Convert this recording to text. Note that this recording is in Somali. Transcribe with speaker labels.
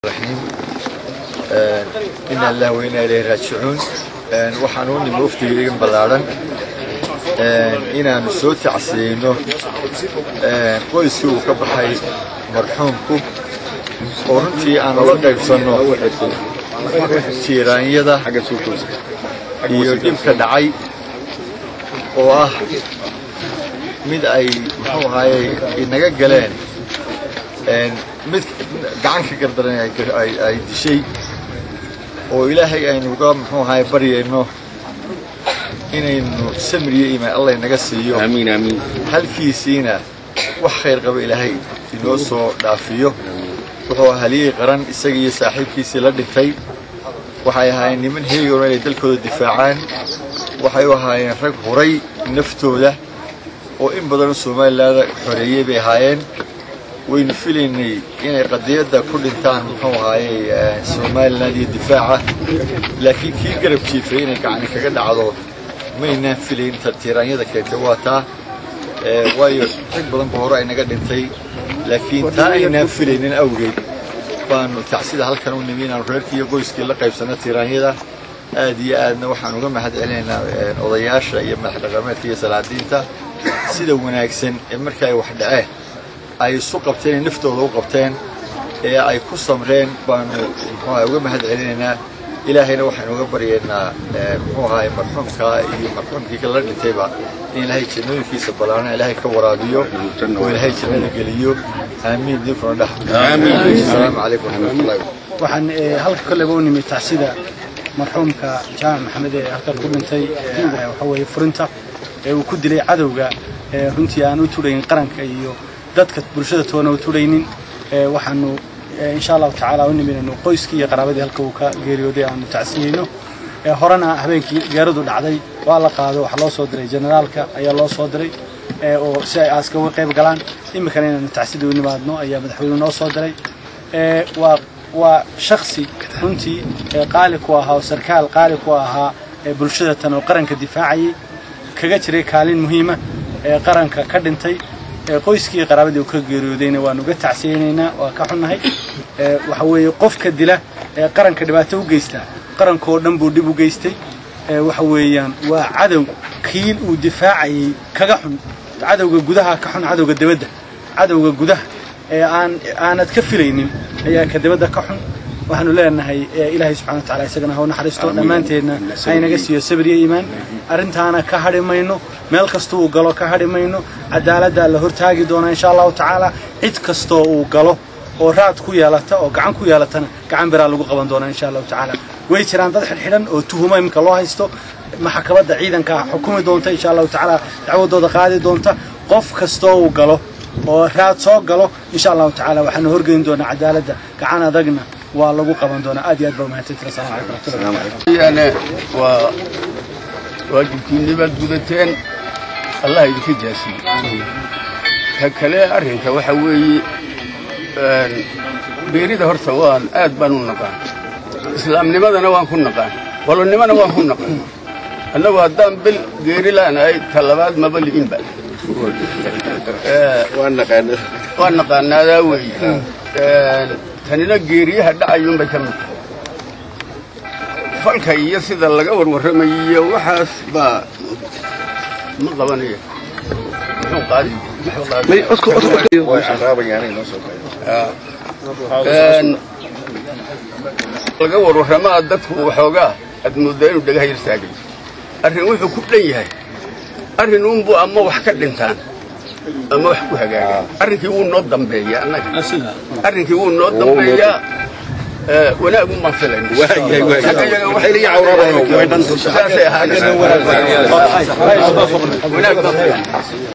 Speaker 1: الرحيم إنا الله وإنا إليه راجعون waxaan u nimi waftigeygan ballaaran inaanu soo tacsiino qoyskii uu ka baxay marxuumku oo runtii aan ula qaybsanno tiiraanyada iyo dhibka dhacay oo ah mid ay muxuu ahaaye inaga galeen mid gacan ka gardaran ay dishay oo ilaahay aynu uga muxuu ahaay baryayno inaynu samriyo imaan allah inaga siiyo
Speaker 2: amiin amiin
Speaker 1: halkiisiina wax khayr qaba ilaahay inoo soo dhaafiyo wuxuu haliyey qaran isaga iyo saaxiibkiisii la dhintay waxay ahaayeen niman heegoona inay dalkooda difaacaan waxay u ahaayeen rag huray naftooda oo in badanoo somalilaada xoreeyey bay ahaayeen waynu filaynay inay qadiyadda ku dhintaan muxuu ahaayey somalilan iyo difaaca laakiin kii garab jiifay inay gacani kaga dhacdo maynaan filayn tiiraanyada keentay waa taa waayo rag badan ba hore aynaga dhintay laakiin taa aynaan filaynin awgeed baanu tacsida halkan u nimi inaanu reerkii iyo qoyskii la qaybsanno tiiraanyada aad iyo aadna waxaan uga mahad celinaynaa odayaasha iyo madax dhaqameedka iyo salaadiinta sida wanaagsan ee marka ay wax dhaceen ay isu qabteen ee naftooda u qabteen ee ay ku samreen baanu muxuuaha uga mahad celinaynaa ilaahayna waxaynu uga baryaynaa muxuu ahaay marxuumkaa iyo marxuumkii kala dhintayba in ilaahay jannooyinkiisa ballaarna ilaahay ka waraabiyo oo ilaahay jannada geliyo aamiin dinkuna dhex asalaamu calaykum waraxmatullahi
Speaker 3: waxaan halka koleba u nimid tacsida marxuumka jaamac maxamed ee halkan ku dhintay waxa weeye furinta ee uu ku dilay cadowga runtii aan u tudhayn qaranka iyo dadka bulshada toona u tudhaynin waxaanu insha allahu tacaala u niminayno qoyskii iyo qaraabadii halka uu ka geeriyooday aanu tacsiyeyno horena habeenkii geeradu dhacday waa la qaado waxaa loo soo diray generaalka ayaa loo soo diray oo si ay aaska uga qayb galaan iminkana inaanu tacsida u nimaadno ayaa madaxweynuhu noo soo diray waa waa shaksi runtii qaali ku ahaa oo sarkaal qaali ku ahaa bulshada tan oo qaranka difaacayay kaga jiray kaalin muhiima ee qaranka ka dhintay qoyskii qaraabadii uu ka geeriyoodayna waanu uga tacsiyeynaynaa waa ka xunnahay waxa weeye qofka dila ee qaranka dhibaato u geystaa qarankoo dhan buu dhib u geystay waxa weeyaan waa cadow kiil uu difaacayay kaga xun cadowga gudaha ka xun cadowga dibadda cadowga gudaha ee aan aanad ka filaynin ayaa ka dibadda ka xun waxaanu leenahay ilaahay subxana wa tacala isagana ha u naxariisto dhammaanteedna haynaga siiyo sabir iyo iimaan arrintaana ka hadhi mayno meel kasta uu galo ka hadhi mayno cadaaladdaa la hortaagi doonaa insha allahu tacaala cid kastoo uu galo oo raad ku yeelata oo gacan ku yeelatana gacan biraa lagu qaban doonaa insha allahu tacaala way jiraan dad xidhxidhan oo tuhuma iminka loo haysto maxkamadda ciidanka xukumi doonta insha allahu tacaala dacwadooda qaadi doonta qof kastoo uu galo oo raad soo galo insha allahu tacaala waxaanu horgeyn doonaa cadaaladda gacan adagna waa lagu qaban doonaa aad iyo aad baa umahadsantiin assalamu calaykum waraxmatullahi
Speaker 2: yani waa waajibkiinnibaad gudateen allah idinka jaasiye ta kale arrinka waxa weeye beerida horta waan aad baan u naqaan islaamnimadana waan ku naqaan qolonnimana waan ku naqaan annagu haddaan bil geeri la'nahay ta labaad maba li'inba waan naqaanaadaa weeye tanina geeriyaha dhacayuunbay ka mid tahay falka iyo sida laga warwarramayiyo waxaas baa ma qabanaya muxuu qaadi laga warwarramaa dadku waxoogaa aad mooddaa inuu dhagaha yar taagay arrin wuxuu ku dhan yahay arrin uunbu ama wax ka dhintaan ama wax ku hagaagaan arrinkii wuu noo dambeeyaa annaga arrinkii wuu noo dambeeyaa wanaagun baan filayna